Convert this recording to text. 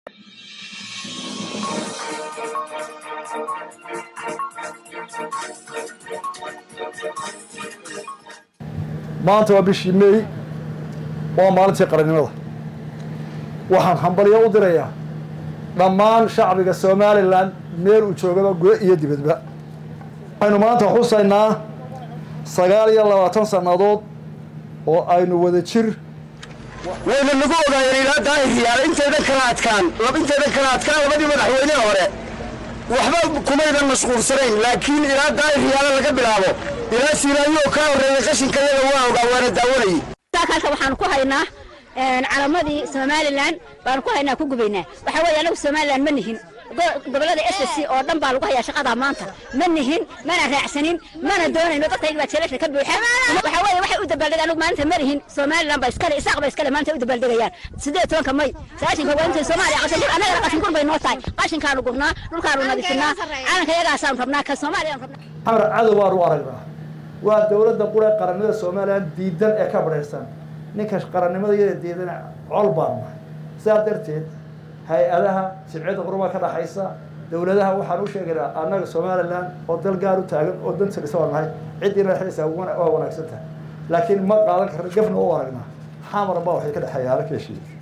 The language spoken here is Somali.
maanta waa bishii meey waa maalintii qarannimada waxaan hambalyo u dirayaa dhammaan shacbiga somalilan meel uu joogaba gudo iyo dibadba waxaynu maanta xusaynaa sagaal iyo labaatan sannadood oo aynu wada jir wayna nagu ogaayeen ilaa daahiriyaal intaydan kala adkaan intaydan kala adkaan labadii madaxweyne hore waxba kumaydan mashquulsanayn laakiin ilaa daahiriyaala laga bilaabo ilaa siilaayo ka horreeyay qashinkayada waa ogaa waana daawanayay halka waxaan ku haynaa calamadii somalilan baan ku haynaa ku gubaynaa waxaa weeye anagu somalilan ma nihin gobolada s c oo dhan baa lagu hayaa shaqadaa maanta ma nihin mana raacsanin mana doonayno dadkayga baa jeelasha ka buuxa waxaa weeye waxay u dabaaldega anagu maalinta ma nihin somalilan ba iskale isaaq ba iskale maanta u dabaaldegayaan sideed tobanka may sagaashanka waa intay soomaaliya qashin gur annagana qashin gur bay noo tahay qashinkaanu gurnaa dhulkaanu nadiifinaa calanka iyagaasaanu rabnaa ka soomaaliyaanu rabnaa xamar cadow baanu u aragnaa waa dowladda qura qarannimada somalilan diidan ee ka badhaysan ninka qarannimada iyada diidana col baan nahay sidaa darteed hay-adaha sibciyadda qurumaa ka dhaxaysa dowladaha waxaan u sheegaynaa annaga somalilan oo dal gaar u taagan oo danta dhisa waa nahay ciddiina dhexdaysa waa wanaagsan tahay laakiin ma qaadan karna gafna u aragnaa xamar baa waxay ka dhexeeya halka heshiis